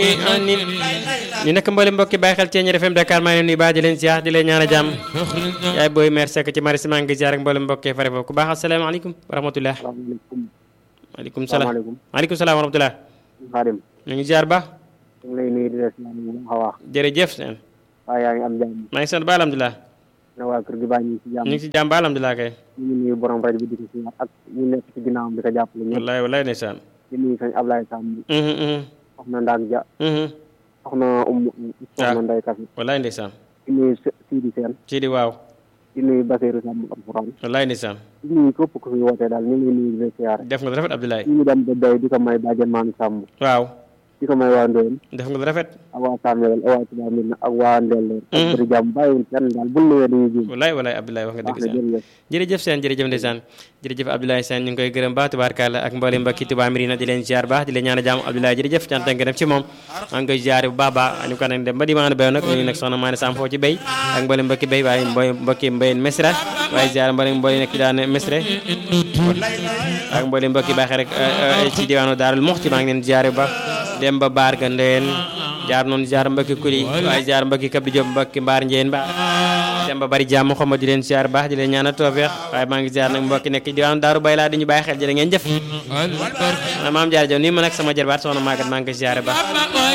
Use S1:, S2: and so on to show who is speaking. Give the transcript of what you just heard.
S1: amin ñu nekk mboolem mbokki bàyyi xel Thiéniere FM Dakar maa ngi leen nuyu baax di leen ziar di leen ñaan a jàmm yaay booy meer sekk ci mari maa ngi ziar ak mboolem mbokki fare foofu ku baax asalaamaaleykum wa rahmatullah
S2: salaamaaleykum.
S1: maaleykum salaam
S2: salaamaaleykum.
S1: maaleykum salaam wa rahmatullah
S2: Xaadim.
S1: ñu ngi ziar baax
S2: ñu ngi lay nuyu di la si naan bu baax a baax.
S1: jërëjëf seen
S2: waaye yaa ngi am jàmm.
S1: maa ngi sant ba alhamdulilah
S2: ne waa kër gi baa ñu ngi si jàmm.
S1: ñu ngi si jàmm ba alhamdulilah kay
S2: ñu ngi nuyu borom rajo bi di ko si ak ñu nekk ci ginnaawam di ko jàppale ñëpp.
S1: wallaay wallaay ndeysaan
S2: di nuyu sëñ Ablaye Samb.
S1: Mhm, mhm,
S2: soxna Ndaak Ja.
S1: mhm.
S2: soxna Umu. soxna Ndeye Kafi.
S1: wallaay ndeysaan
S2: di nuyu Sidi Sène.
S1: ci di waaw
S2: di nuyu Basirou Samb Alxuraan.
S1: wallaay ndeysaan
S2: di nuyu képp ku fi wootee daal ñu ngi lay nuyu di la siyaare.
S1: def nga lu rafet Abdoulaye
S2: ñu ngi dem ba day di ko may bàjjen maam Samb.
S1: waaw
S2: di ko may waa Ndoyen.
S1: def nga lu rafet
S2: ak waa Samel ak waa Touba Mbir ak waa Ndelle. ak bëri jàmm bàyyiwul kenn daal buñ la dañuy juum.
S1: wallaay wallaay Abdoulaye wax nga
S2: baax
S1: dëgg
S2: na
S1: seen
S2: jërëjëf.
S1: jërëjëf seen jërëjëf ndeysaan jërëjëf Abdoulaye Sène ñu ngi koy gërëm baax tubaarkàlla ak mboolem mbokki Touba Mirina di leen ziar baax di leen ñaan a jàmm Abdoulaye jërëjëf cant ak ngërëm ci moom maa ngi koy ziar bu baax a baax ñu ko nag dem ba dimaana béy nag ñu nag soxna Maane Sam foo ci béy ak mboolem mbokki béy waaye mboy mbokki mbéyen mesra waaye ziar mboolem mboolem nekk ci daan mesre ak mboolem mbokki baaxee rek ci diwaanu Daarul Muxti maa ngi leen ziar bu baax dem ba baar ga ndeen jaar noonu ziar mbokki kuli waaye ziar mbokki Kabdi Diop mbokki mbaar njeen ba dem ba bari jàmm xoma di leen ziar baax di leen ñaanal tawfeex waaye maa ngi ziar nag mbokki nekk ci diwaanu Daaru Bay laa di ñu bàyyi xel jërë ngeen jëf maam jaar jaw nii ma nag sama jarbaat soxna Maguette maa ngi koy ziar baax